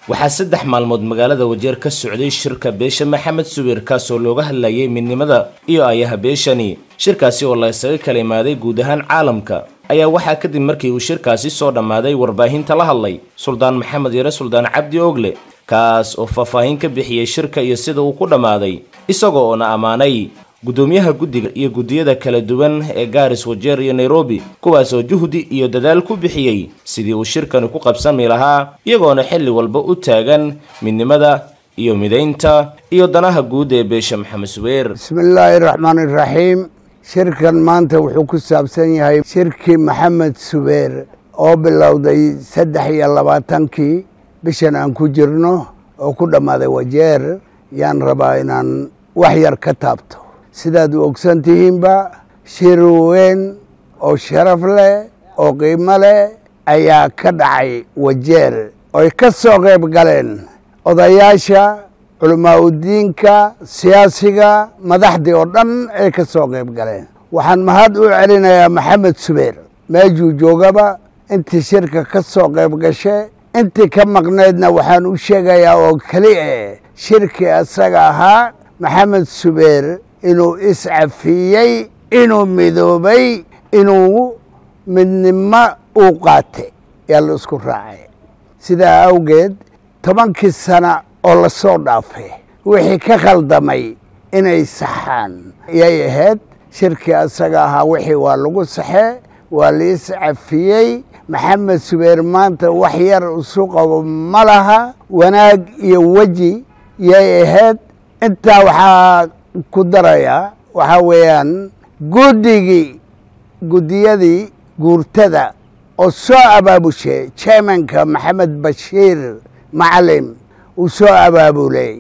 waxaa saddex maalmood magaalada wajeer ka socday shirka beesha maxamed subeer kaasoo looga hadlayay midnimada iyo ayaha beeshani shirkaasi oo la isaga kala imaaday guud ahaan caalamka ayaa waxaa kadib markii uu shirkaasi soo dhammaaday warbaahinta la hadlay suldaan maxamed yare suldaan cabdi ogle kaas oo faahfaahin ka bixiyey shirka iyo sida uu ku dhammaaday isagoo oona ammaanay guddoomiyaha guddiga iyo guddiyada kala duwan ee gaaris wajeer iyo nairobi kuwaasoo juhdi iyo dadaal ku bixiyey sidii uu shirkani ku qabsami lahaa iyagoona xilli walba u taagan midnimada iyo midaynta iyo danaha guud ee beesha maxamed subeer bismillaahi raxmaan iraxiim shirkan maanta wuxuu ku saabsan yahay shirkii maxamed subeer oo bilowday saddex iyo labaatankii bishan aan ku jirno oo ku dhammaaday wajeer yaan rabaa inaan wax yar ka taabto sidaad u ogsan tihiinba shir weyn oo sharaf leh oo qiimo leh ayaa ka dhacay wajeer oy ka soo qayb galeen odayaasha culamaauddiinka siyaasiga madaxdii oo dhan ay ka soo qayb galeen waxaan mahad u celinayaa maxamed subeer meejuu joogaba intii shirka ka soo qayb gashe intii ka maqnaydna waxaan u sheegayaa oo keli eh shirkii isaga ahaa maxamed subeer inuu iscafiyey inuu midoobay inuu midnimo uu qaatay yaa la isku raacay sidaa awgeed tobankii sana oo la soo dhaafay wixii ka khaldamay inay saxaan yay ahayd shirkii isaga ahaa wixii waa lagu saxee waa la iscafiyey maxamed subeer maanta wax yar isu qabo ma laha wanaag iyo weji yay ahayd intaa waxaa ku darayaa waxaa weeyaan guddigii guddiyadii guurtada oo soo abaabushay chairmanka maxamed bashiir macalim uu soo abaabulay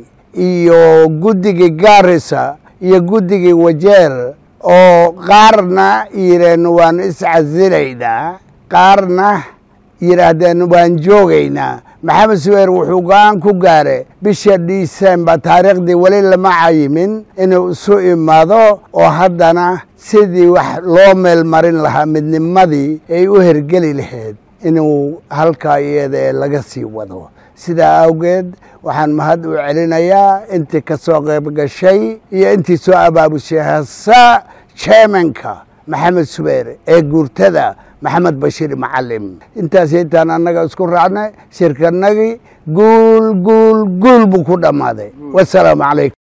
iyo guddigii gaarisa iyo guddigii wajeer oo qaarna yidheen waan iscasilaynaa qaarna yidhaahdeen waan joogaynaa maxamed subeer wuxuu go-aan ku gaare bisha disembar taariikhdii weli lama cayimin inuu isu imaado oo haddana sidii wax loo meel marin lahaa midnimadii ay u hergeli lahayd inuu halkaa iyada ee laga sii wado sidaa awgeed waxaan mahad u celinayaa intii ka soo qayb gashay iyo intii soo abaabushay hasa chairmanka maxamed subeer ee guurtada maxamed bashiir macalim intaas intaan annaga isku raacnay shirkanagii guul guul guul buu ku dhammaaday wasalaamu calaykum